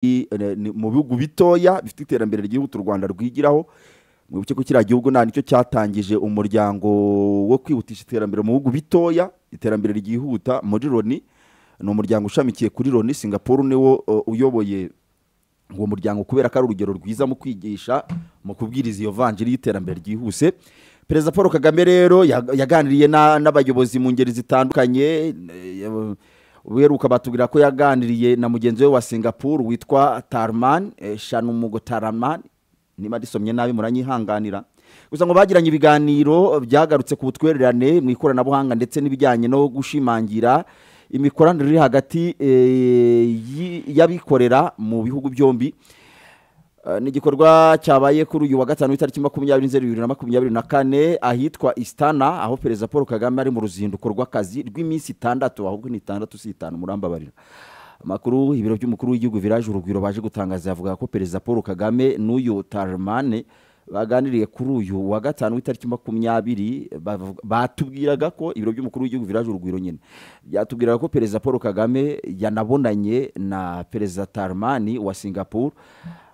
i- ne- ni- mu bihugu bitoya bifite iterambere ry'ihuta u rwanda rwigiraho mwibuke ko kiriya gihugu nta nicyo cyatangije umuryango wo kwihutisha iterambere mu bihugu bitoya iterambere ryihuta muri loni ni umuryango ushamikiye kuri loni singapore niwo uh, uyoboye uwo muryango kubera ko ari urugero rwiza mu kwigisha mu kubwiriza iyo vanjiri y'iterambere ryihuse perezida paul kagame rero yag- yaganiriye na- n'abayobozi mu ngeri zitandukanye eh, eh, uheruka batubwira ko yaganiriye na mugenzi we wa singapore witwa tarman eh, shanumugo tarman niba disomye nabi muranyihanganira gusa ngo bagiranye ibiganiro byagarutse ku butwererane mu ikoranabuhanga ndetse n'ibijyanye no gushimangira imikoranire iri hagati eh, yi- y'abikorera mu bihugu byombi Eh, ni igikorwa cyabaye kuri uyu wa gatanu w'itariki makumyabiri nzeri bibiri na makumyabiri na kane ahitwa isitana aho perezida paul kagame ari mu ruzinduko rw'akazi rw'iminsi itandatu ahubwo ni itandatu si itanu murambabarira amakuru ibiro by'umukuru w'igihugu viraje urugwiro baje gutangaza yavuga ko perezida paul kagame n'uyu tarimane baganiriye kuri uyu wa gatanu w'itariki makumyabiri bavuga- batubwiraga ko ibiro by'umukuru w'igihugu viraje urugwiro nyine byatubwiraga ko perezida paul kagame yanabonanye na perezida tarimani wa singapore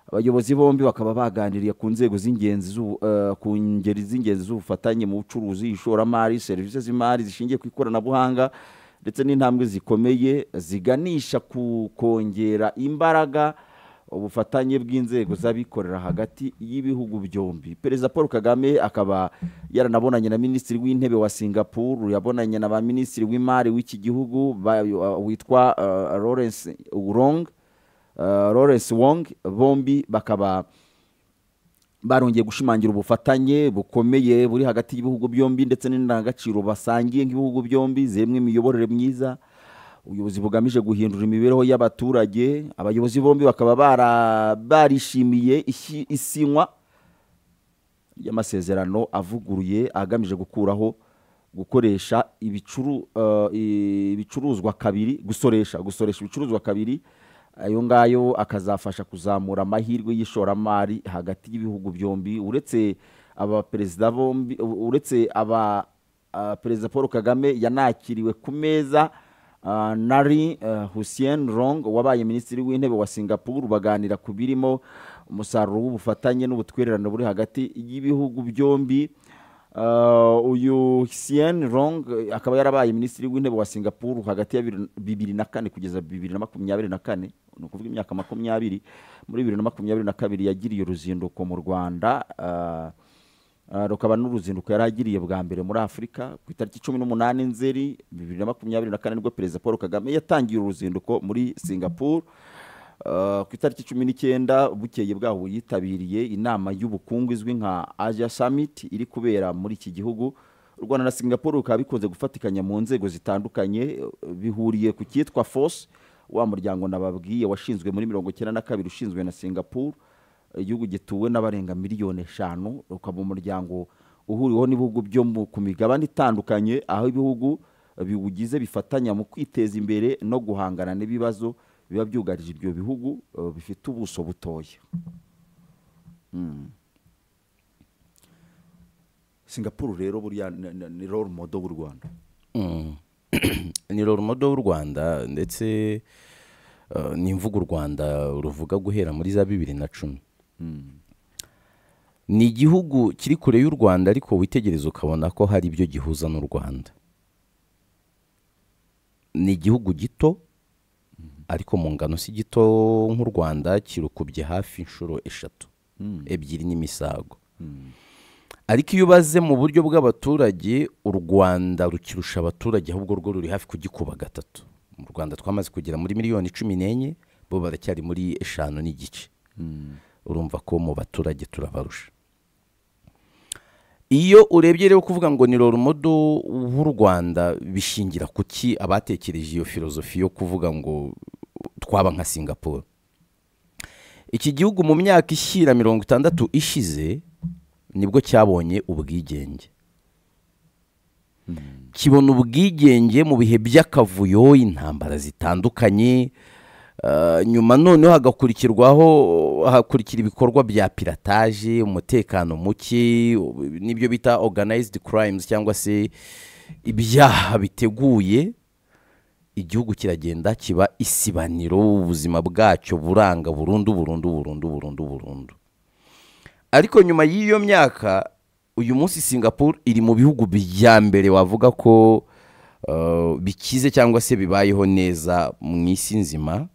abayobozi bombi bakaba baganiriye ku nzego z'ingenzi z'ubu- eh, ku ngeri z'ingenzi z'ubufatanye mu bucuruzi ishoramari serivisi z'imari zishingiye ku ikoranabuhanga ndetse n'intambwe zikomeye ziganisha ku kongera imbaraga ubufatanye bw'inzego z'abikorera hagati y'ibihugu byombi perezida paul kagame akaba yaranabonanye na minisitiri w'intebe wa singapore yabonanye na ba minisitiri w'imari w'iki gihugu ba- witwa eh, lawrence urong eh, lawrence wong bombi bakaba barongeye gushimangira ubufatanye bukomeye buri hagati y'ibihugu byombi ndetse n'indangagaciro basangiye nk'ibihugu byombi zimwe imiyoborere myiza ubuyobozi bugamije guhindura imibereho y'abaturage abayobozi bombi bakaba bara- barishimiye ishi- isinywa ry'amasezerano avuguruye agamije gukuraho gukoresha ibicuru, eh, ibicuruzwa kabiri gusoresha gusoresha ibicuruzwa kabiri ayo ngayo akazafasha kuzamura amahirwe y'ishoramari hagati y'ibihugu byombi uretse abaperezida bombi uretse aba ah, perezida paul kagame yanakiriwe ku meza ah, nari ah, hussein rong wabaye minisitiri w'intebe wa singapore baganira ku birimo umusaruro w'ubufatanye n'ubutwererane buri hagati y'ibihugu byombi Uh, uyu Hsien Rong eh, akaba yarabaye minisitiri w'intebe wa Singapore hagati ya bibiri- bibiri na kane kugeza bibiri na makumyabiri na kane ni ukuvuga imyaka makumyabiri muri bibiri na makumyabiri na kabiri yagiriye uruzinduko mu Rwanda uh, uh, rukaba n'uruzinduko yari agiriye bwa mbere muri Afurika ku itariki cumi n'umunani Nzeri bibiri na makumyabiri na kane nibwo Perezida Paul Kagame yatangiye uruzinduko muri Singapore Uh, ku itariki cumi n'icyenda bukeye bwaho yitabiriye inama y'ubukungu izwi nka asia summit iri kubera muri iki gihugu u rwanda na singapore bikaba bikunze gufatikanya mu nzego zitandukanye uh, bihuriye ku cyitwa force wa muryango nababwiye washinzwe muri mirongo icyenda na kabiri ushinzwe na singapore igihugu gituwe n'abarenga miliyoni eshanu ukaba umuryango uhuriweho n'ibihugu byo mu- ku migabane itandukanye aho ibihugu biwugize bifatanya mu kwiteza imbere no guhangana n'ibibazo biba byugarije ibyo bihugu eh, bifite ubuso butoya Mm. singapore rero buriya ni- ni ni role model w'u rwanda Mm. ni roromodo w'u rwanda ndetse eh, ni imvugo u rwanda ruvuga guhera muri za bibiri na cumi ni igihugu kiri kure y'u rwanda ariko witegereza ukabona ko hari ibyo gihuza n'u rwanda ni igihugu gito ariko mu ngano si gito nk'u rwanda kirukubye hafi inshuro eshatu ebyiri n'imisago ariko iyo ubaze mu buryo bw'abaturage u rwanda rukirusha abaturage ahubwo rwo ruri hafi kugikuba gatatu mu rwanda twamaze kugera muri miliyoni cumi n'enye bo baracyari muri eshanu n'igice urumva ko mu baturage turabarusha iyo urebye rero kuvuga ngo ni roromodo w'u rwanda bishingira ku ki abatekereje iyo filozofi yo kuvuga ngo twaba nka singapore iki gihugu mu myaka ishyira mirongo itandatu ishize nibwo cyabonye ubwigenge kibona ubwigenge mu bihe by'akavuyo intambara zitandukanye eh, nyuma noneho hagakurikirwaho hakurikira ibikorwa bya pirataje umutekano muke u- n'ibyo bita organized crimes cyangwa se ibyaha biteguye igihugu kiragenda kiba isibaniro ubuzima bwacyo buranga burundu burundu burundu burundu burundu ariko nyuma y'iyo myaka uyu munsi singapore iri mu bihugu bya mbere wavuga ko uh, bikize cyangwa se bibayeho neza mu isi nzima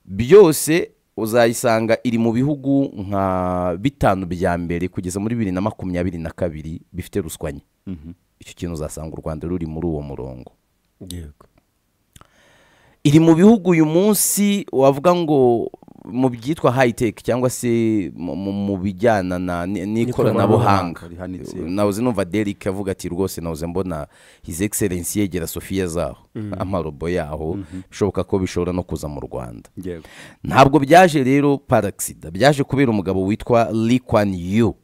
byose uzayisanga iri mu bihugu nka bitanu bya mbere kugeza muri bibiri na makumyabiri na kabiri bifite ruswa nke icyo kintu uzasanga u rwanda ruri muri uwo murongo yego iri mu bihugu uyu munsi wavuga ngo mu byitwa high-tech cyangwa se mu- mu mu bijyana na- ni- n'ikoranabuhanga N'ikoranabuhanga rihanitse. nahoze numva derike avuga ati rwose nahoze mbona his excellence yegera sofiya zaho amarobo yaho bishoboka ko bishobora no kuza mu rwanda yego ntabwo byaje rero paragisida byaje kubera umugabo witwa Lee Kuan Yew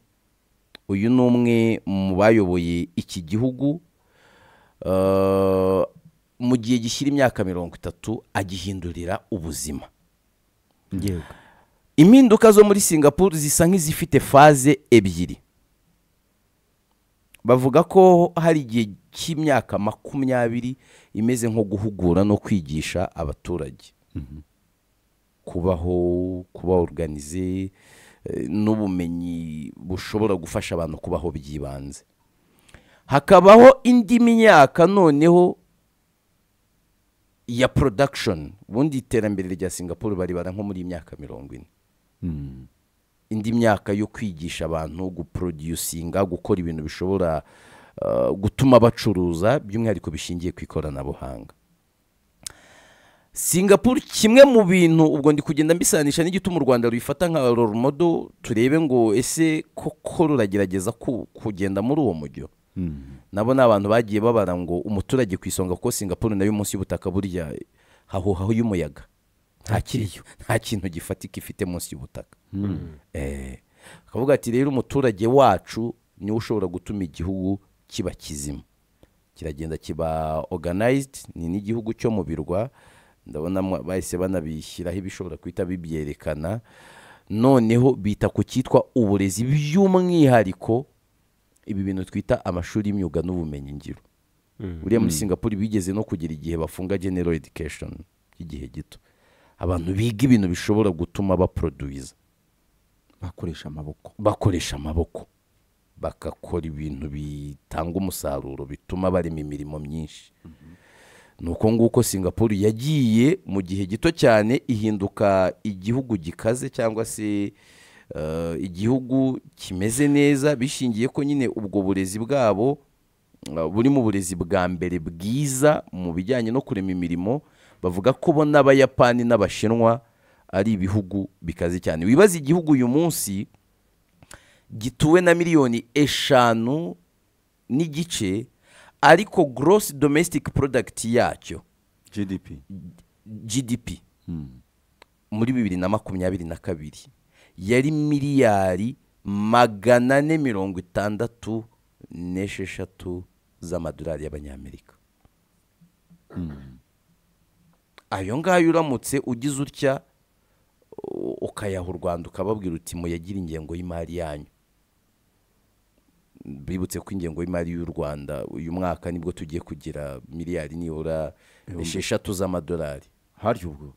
uyu ni umwe mu bayoboye iki gihugu eh, mu gihe gishyira imyaka mirongo itatu agihindurira ubuzima yego impinduka zo muri singapore zisa nk'izifite faze ebyiri bavuga ko hari igihe cy'imyaka makumyabiri imeze nko guhugura no kwigisha abaturage kubaho kuba organize eh, n'ubumenyi bushobora gufasha abantu kubaho by'ibanze hakabaho indi myaka noneho ya production ubundi iterambere rya singapore baribara nko muri iyi myaka mirongo ine indi myaka yo kwigisha abantu guproducinga gukora ibintu bishobora uh, gutuma bacuruza by'umwihariko bishingiye ku ikoranabuhanga singapore kimwe mu bintu ubwo ndi kugenda mbisanisha n'igituma u rwanda ruyifata nka role model turebe ngo ese koko ruragerageza ku- kugenda muri uwo mujyo nabo ni abantu bagiye babara ngo umuturage ku isonga kuko singapore nayo munsi y'ubutaka burya hahuhaho y'umuyaga nta kiriyo nta kintu gifatika ifite munsi y'ubutaka Eh, akavuga ati rero umuturage wacu niwe ushobora gutuma igihugu kiba kizima kiragenda kiba organized ni n'igihugu cyo mu birwa ndabona mwa- bahise banabishyiraho ibishobora guhita bibyerekana noneho bita ku cyitwa uburezi by'umwihariko ibi bintu twita amashuri y'imyuga n'ubumenyingiro buriya muri singapore bigeze no kugira igihe bafunga general education y'igihe gito abantu biga ibintu bishobora gutuma baproduza bakoresha amaboko bakoresha amaboko bagakora ibintu bitanga umusaruro bituma barema imirimo myinshi ni uko nguko singapore yagiye mu gihe gito cyane ihinduka igihugu gikaze cyangwa se eh, igihugu kimeze neza bishingiye ko nyine ubwo burezi bwabo eh, buri mu burezi bwa mbere bwiza mu bijyanye no kurema imirimo bavuga ko bo n'abayapani n'abashinwa ari ibihugu bikaze cyane wibaza igihugu uyu munsi gituwe na miliyoni eshanu n'igice ariko gross domestic product yacyo gdp gdp muri bibiri na makumyabiri na kabiri yari miliyari magana ane mirongo itandatu n'esheshatu z'amadolari y'abanyamerika ayo ngayo uramutse ugize utya u- ukayaha u rwanda ukababwira uti muyagira ingengo y'imari yanyu bibutse ko ingengo y'imari y'u rwanda uyu mwaka nibwo tugiye kugira miliyari nibura esheshatu z'amadolari harya ubwo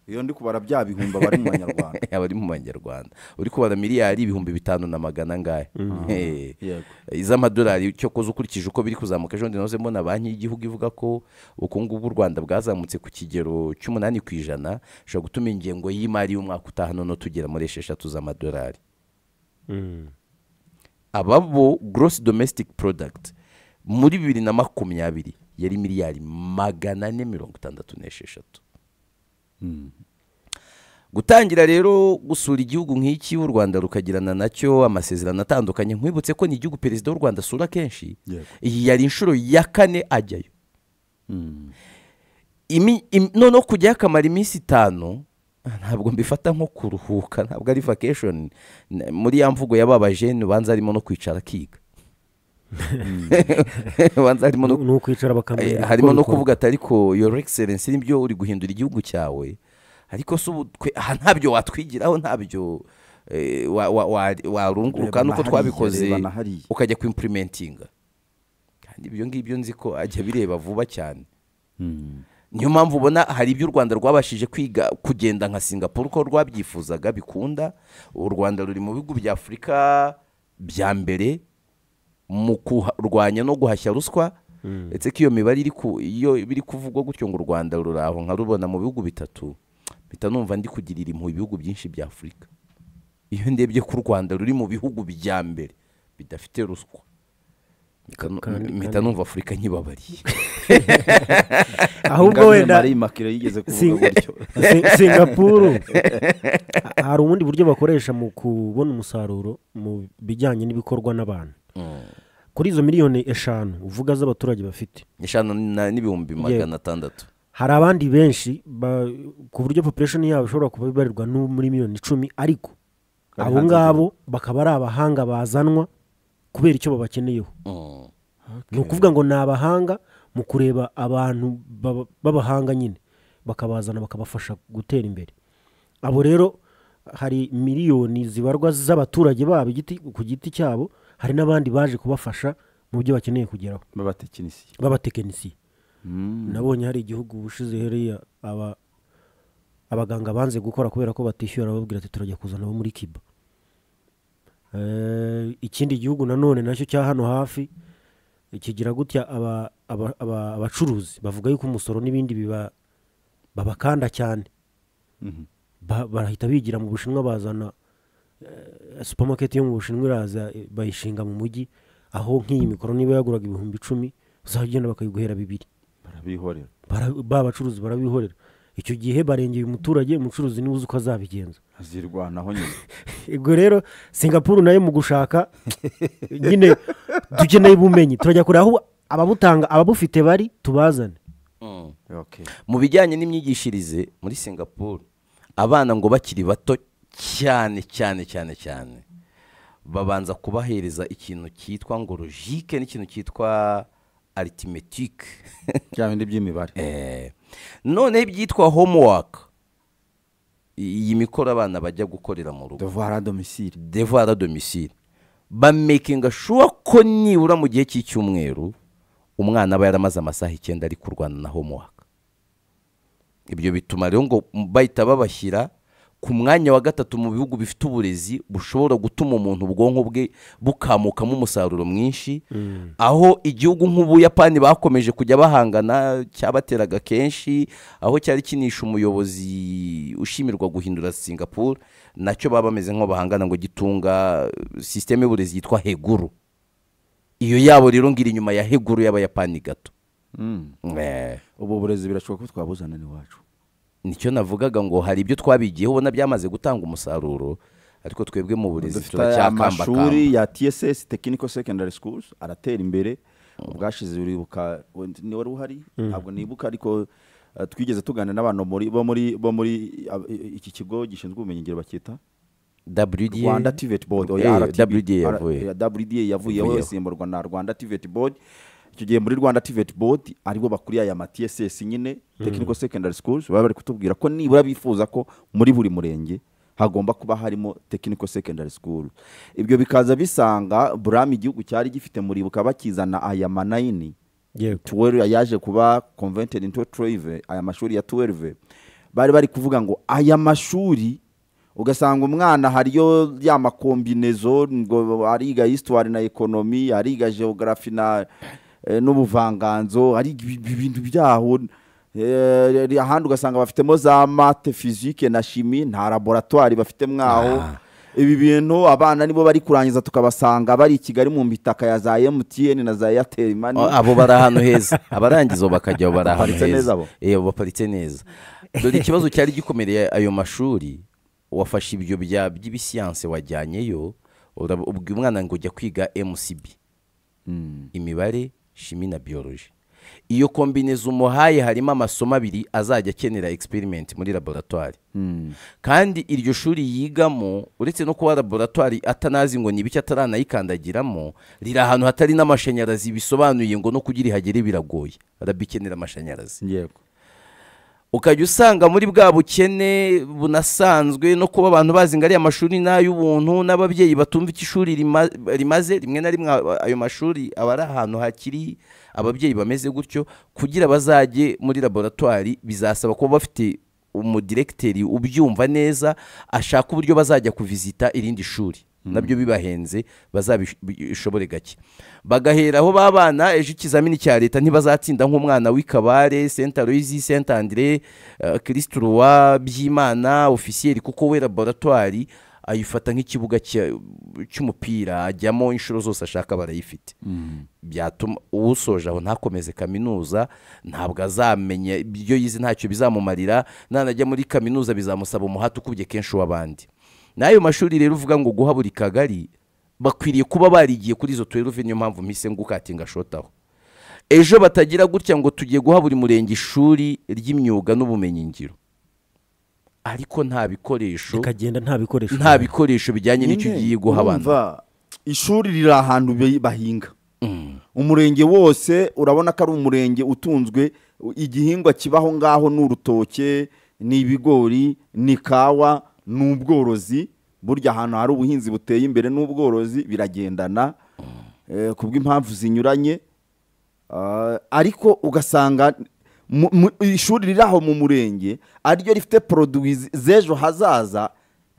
iyo ndi kubara bya bihumbi abari mu banyarwanda abari mu banyarwanda uri kubara miliyari ibihumbi bitanu na magana angahe Eh, Yego. iz'amadolari cyokoze ukurikije uko biri kuzamuka ejo bundi nahoze mbona banki y'igihugu ivuga ko ubukungu bw'u rwanda bwazamutse ku kigero cy'umunani ku ijana bishobora gutuma ingengo y'imari y'umwaka utaha noneho tugera muri esheshatu z'amadolari aba bo gross domestic product muri bibiri na makumyabiri yari miliyari magana ane mirongo itandatu n'esheshatu gutangira rero gusura igihugu nk'iki u rwanda rukagirana nacyo amasezerano atandukanye nkwibutse ko ni igihugu perezida w'u rwanda asura kenshi Yego. iyi yari inshuro ya kane ajyayo Imi- im- noneho kujyayo akamara iminsi itanu ntabwo mbifata nko kuruhuka ntabwo ari vacation N- muri ya mvugo ya ba jene ubanza arimo no kwicara akiga ubanza arimo no ni ukwicara Eh, bakamenya harimo uko no bikora. kuvuga ati ariko your excellence nibyo uri guhindura igihugu cyawe ariko se ubu twe- aha ntabyo watwigiraho ntabyo eh, wa- wa- wa- warunguruka Reba nuko na twabikoze hariya, reba na hariya. ukajya ku impurimentinga kandi ibyo ngibyo nzi ko ajya abireba vuba cyane niyo mpamvu ubona hari ibyo u rwanda rwabashije kwiga kugenda nka singapore uko rwabyifuzaga bikunda u rwanda ruri mu bihugu bya afurika bya mbere mu kurwanya no guhashya ruswa ndetse ko iyo mibare iri ku iyo biri kuvugwa gutyo ngo u rwanda ruri aho nkarubona mu bihugu bitatu mpita numva ndi kugirira impuhwe ibihugu byinshi bya afurika iyo ndebye ko u rwanda ruri mu bihugu bya mbere bidafite ruswa mpita nu- Kandi- mpita numva afurika nkibabariye ahubwo wenda imakire yigeze Sing- kuvuga gutyo Sing- singapuru Ha- hari ubundi buryo bakoresha mu kubona umusaruro mu bijyanye n'ibikorwa n'abantu kuri izo miliyoni eshanu uvuga z'abaturage bafite eshanu na- n'ibihumbi magana atandatu hari abandi benshi ba- ku buryo population yabo ishobora kuba ibarirwa no muri miliyoni icumi ariko Bari abo hanze ngabo bakaba ari abahanga bazanwa kubera icyo babakeneyeho Mm. ni ukuvuga ngo ni abahanga mu kureba abantu baba- b'abahanga nyine bakabazana bakabafasha gutera imbere abo rero hari miliyoni zibarwa z'abaturage babo igiti- ku giti cyabo hari n'abandi baje kubafasha mu byo bakeneye kugeraho b'abatekinisiye b'abatekinisiye nabonye hari igihugu ubushize heriya aba abaganga banze gukora kubera ko batishyura bababwira ati turajya kuzana abo muri kiba Eh, ikindi gihugu nanone nacyo cya hano hafi kigira gutya aba- aba- aba- abacuruzi bavuga yuko umusoro n'ibindi biba babakanda cyane Ba- barahita bigira mu bushinwa bazana eh, supermarket yo mu bushinwa iraza eh, bayishinga mu mujyi aho nk'iyi mikoro niba yaguraga ibihumbi icumi uzajya ugenda bakayiguhera bibiri barabihorera bara- ba bacuruzi barabihorera icyo gihe barengeye umuturage umucuruzi niwe uzi uko azabigenza azirwanaho nyine ubwo rero singapuru nayo mu gushaka nyine dukeneye ubumenyi turajya kureba aho ababutanga ababufite bari tubazane Mm. okay mu bijyanye n'imyigishirize muri singapore abana ngo bakiri bato cyane cyane cyane cyane babanza kubahereza ikintu cyitwa ngo logike n'ikintu cyitwa aritimetike bya bindi by'imibare noneho ibyitwa homework iyi mikoro abana bajya gukorera mu rugo devoir à domicile devoir à domicile bamekinga shuwa ko nibura mu gihe cy'icyumweru umwana aba yaramaze amasaha icyenda ari kurwana na homework ibyo bituma rero ngo bahita babashyira ku mwanya wa gatatu mu bihugu bifite uburezi bushobora gutuma umuntu ubwonko bwe bukamukamo umusaruro mwinshi aho igihugu nk'ubuyapani bakomeje kujya bahangana cyabateraga kenshi aho cyari kinisha umuyobozi ushimirwa guhindura singapore nacyo baba bameze nk'aho bahangana ngo gitunga eh, sisiteme y'uburezi yitwa heguru iyo yabo rero ngira inyuma ya heguru y'abayapani gato Mm. Eh. ubu burezi birashoboka ko twabuzana n'iwacu nicyo navugaga ngo hari ibyo twabigiyeho ubona byamaze gutanga umusaruro ariko twebwe mu burezi dufite amashuri turacyakambakamba ya tss technical secondary schools aratera imbere ubwashize uribuka wenda ni wari uhari ntabwo nibuka ariko eh, twigeze tuganira n'abantu muri- bo muri bo muri ab- i- iki kigo gishinzwe ubumenyingiro bacyita WDA rwanda tivet board Eh, oya RTB. WDA yavuye. Ara- eh, wda yavuyeho Yavuyeho. isimburwa na rwanda tivet board icyo gihe muri rwanda tivet board aribo bakuriye aya ma tss nyine technical secondary schools baba bari kutubwira ko nibura bifuza ko muri buri murenge hagomba kuba harimo technical secondary school ibyo bikaza bisanga burami igihugu cyari gifite muribuka bakizana aya manayini yego tuwelve yaje kuba convented into tuwelve aya mashuri ya tuwelve bari bari kuvuga ngo aya mashuri ugasanga umwana hariyo ya makombinezo ngo ariga histoire na ekonomi ariga geography na eh, n'ubuvanganzo ariga ibi- ibi- ibintu byaho eh, ahandi ugasanga bafitemo za mate fizike na shimi nta laboratwari bafite mwaho ibi bintu abana nibo bari kurangiza tukabasanga bari i kigali mu mitaka ya za emutiyeni na za eyateri mani O, abo bari ahantu heza abarangiza ubu bakajya bari ahantu Baparitse neza heza bo. Eh, baparitse neza dore ikibazo cyari gikomereye ayo mashuri wafashe ibyo bya by'ibisiyanse wajyanyeyo urab- ubwira umwana ngo jya kwiga mcb imibare shimi na biyoloji iyo kombineza umuhaye harimo amasomo abiri azajya akenera experiment muri laboratwari kandi iryo shuri yigamo uretse no kuba laboratwari atanazi ngo ni biki ataranayikandagiramo riri ahantu hatari n'amashanyarazi bisobanuye ngo no kugira ihagere biragoye arabikenera amashanyarazi yego ukajya usanga muri bwa bukene bunasanzwe no kuba abantu bazi ngo ariya mashuri ni ay'ubuntu n'ababyeyi batumva icyo ishuri rima- rimaze rimwe na rimwe aba- ayo mashuri aba ari ahantu hakiri ababyeyi bameze gutyo kugira bazajye muri laboratwari bizasaba kuba bafite umudiregiteri ubyumva neza ashaka uburyo bazajya kuvizita irindi shuri nabyo bibahenze bazabishobore gake bagahera aho babana ejo ikizamini cya leta ntibazatsinda nk'umwana w'ikabare senta loyizi senta andire kirisituruwa byimana ofisiyeri kuko we laboratwari ayifata nk'ikibuga cya- cy'umupira ajyamo inshuro zose ashaka barayifite byatuma uwusoje aho ntakomeze kaminuza ntabwo azamenya ibyo yize ntacyo bizamumarira nanajya muri kaminuza bizamusaba umuhate ukubye kenshi w'abandi n'ayo mashuri rero uvuga ngo guha buri kagari bakwiriye kuba barigiye kuri izo tuweruve niyo mpamvu mpise ngukate ngashotaho ejo batagira gutya ngo tugiye guha buri murenge ishuri ry'imyuga n'ubumenyingiro ariko nta bikoresho rikagenda nta bikoresho nta bikoresho bijyanye n'icyo ugiye guha abantu Urumva, ishuri riri ahantu be- bahinga umurenge wose urabona ko ari umurenge utunzwe u- igihingwa kibaho ngaho ni urutoke ni ibigori ni kawa ni ubworozi burya ahantu hari ubuhinzi buteye imbere n'ubworozi biragendana eh, ku bw'impamvu zinyuranye Ah, ariko ugasanga mu- mu- ishuri riri aho mu murenge ariryo rifite poroduwi z- z'ejo hazaza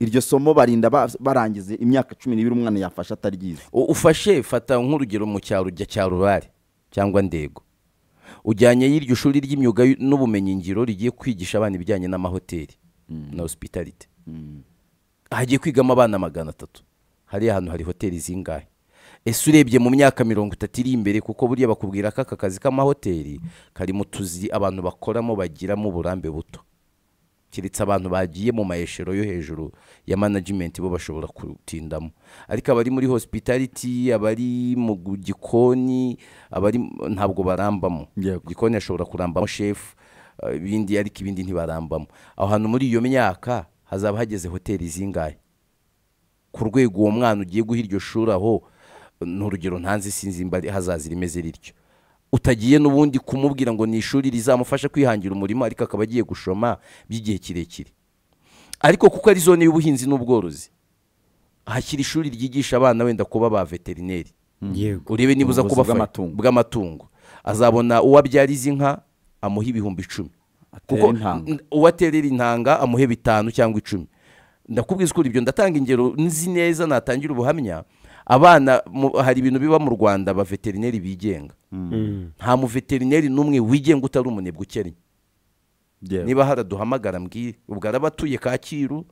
iryo somo barinda ba- barangize imyaka cumi n'ibiri umwana yafashe ataryize U- ufashe fata nk'urugero mu cyaro ujya cya rurare cyangwa ndego ujyanye y'iryo shuri ry'imyuga y- n'ubumenyingiro rigiye kwigisha abana ibijyanye n'amahoteli na hosipitalite hagiye kwigamo abana magana atatu hariya hantu hari hoteli zingahe ese urebye mu myaka mirongo itatu iri imbere kuko buriya bakubwira ko aka kazi k'amahoteli kari mu tuzi abantu bakoramo bagiramo uburambe buto keretse abantu bagiye mu mayeshero yo hejuru ya manajimenti bo bashobora kutindamo ariko abari muri hosipitaliti abari mu gu- gikoni abari ntabwo barambamo Yego. gikoni ashobora kurambamo shefu eh, ibindi ariko ibindi ntibarambamo aho hantu muri iyo myaka hazaba hageze hoteli zingahe ku rwego uwo mwana ugiye guha iryo shuri aho ni urugero ntanze sinzi imba hazaza rimeze rityo utagiye n'ubundi kumubwira ngo ni ishuri rizamufasha kwihangira umurimo ariko akaba agiye gushoma by'igihe kirekire ariko kuko ari zone y'ubuhinzi n'ubworozi hashyira ishuri ryigisha abana wenda kuba ba veterineri yego urebe niba uza Ubuvuzi kuba bw'amatungo. bw'amatungo azabona uwo abyariza inka amuha ibihumbi icumi Atere kuko intanga. n- uwo aterera intanga amuhe bitanu cyangwa icumi ndakubwiza ukuri ibyo ndatanga ingero nzi neza natangira ubuhamya abana mu- hari ibintu biba mu rwanda ba veterineri bigenga nta muveterineri n'umwe wigenga utari umunebwe ukennye niba haraduhamagara mbwire ubwo araba atuye kacyiru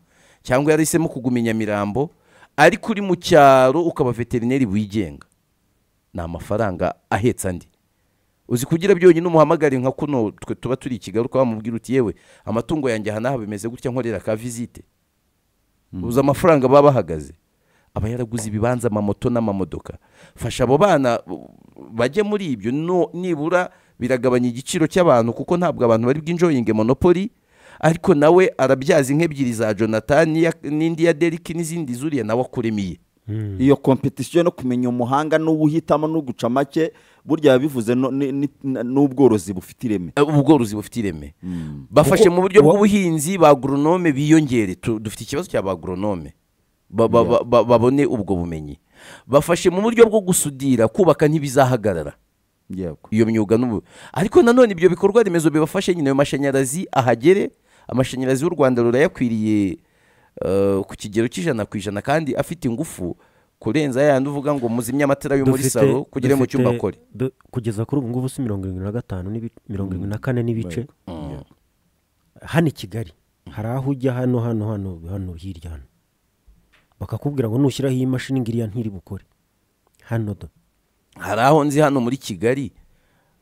cyangwa yarahisemo kuguma i nyamirambo ariko uri mu cyaro ukaba veterineri wigenga ni amafaranga ahetse andi uzi kugira byonyine umuhamagare nka kuno twe tuba turi i kigali ukaba wamubwira uti yewe amatungo yanjye aha n'aha bimeze gutya nkorera ka vizite uzi amafaranga baba bahagaze aba yaraguze ibibanza amamoto n'amamodoka fasha abo bana u- bajye muri ibyo no- nibura biragabanya igiciro cy'abantu kuko ntabwo abantu bari bwinjoyinge monopoli ariko nawe arabyaza inka ebyiri za jonathan n'iya- n'indi ya deriki n'izindi zuriya nawe akuremiye iyo kompetisiyo no kumenya umuhanga n'uwuhitamo n'uguca make burya biba bivuze no- ni- ni- na- n'ubworozi bufite ireme Eh, ubworozi bufite ireme bafashe mu buryo wa- bw'ubuhinzi ba agronome biyongere Tu- dufite ikibazo cya ba agronome Ba- ba- ba- ba- babone ubwo bumenyi bafashe mu buryo bwo gusudira kubaka ntibizahagarara yego iyo myuga n'ubu ariko nanone ibyo bikorwa remezo bibafashe nyine ayo mashanyarazi ahagere amashanyarazi y'u rwanda rurayakwiriye eh, ku kigero cy'ijana ku ijana kandi afite ingufu kurenza yayandi uvuga ngo muzimye amatara yo muri Dufite- salo kugira ngo mu cyumba dufite- akore du- kugeza kuri ubu ngubu si mirongo irindwi na gatanu n'ibi- mirongo irindwi na kane n'ibice hano i kigali hari aho ujya hano hano hano hano hirya hano bakakubwira ngo nushyiraho iyi mashini ngo iriya ntiri bukore hano do hari aho nzi hano muri kigali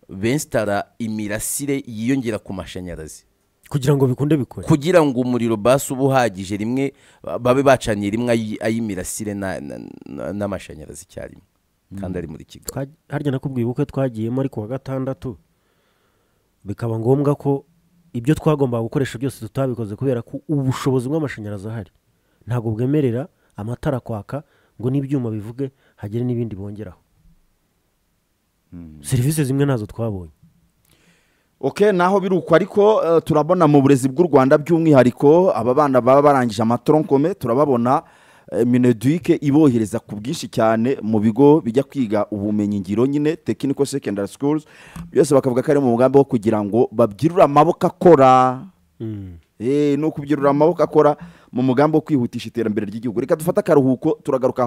bensitara imirasire yiyongera ku mashanyarazi kugira ngo bikunde bikore kugira ngo umuriro basi uba uhagije rimwe ba- babe bacaniye rimwe ayi- ay'imirasire na- na- na- n'amashanyarazi icyarimwe kandi ari muri kigali Twa- harya nakubwiye ubukwe twagiyemo ariko wa gatandatu bikaba ngombwa ko ibyo twagombaga gukoresha byose tutabikoze kubera ko ubushobozi bw'amashanyarazi ahari ntabwo bwemerera amatara kwaka ngo n'ibyuma bivuge hagere n'ibindi bongeraho serivisi zimwe ntazo twabonye oke naho biri uko ariko eh, turabona mu burezi bw'u rwanda by'umwihariko aba bana baba barangije amatoronkome turababona eh, mineduke ibohereza ku bwinshi cyane mu bigo bijya kwiga ubumenyingiro nyine technical secondary schools byose bakavuga ko ari mu mugambi wo kugira ngo babyirure amaboko akora Eh, ni ukubyirura amaboko akora mu mugambi wo kwihutisha iterambere ry'igihugu reka dufate akaruhuko turagaruka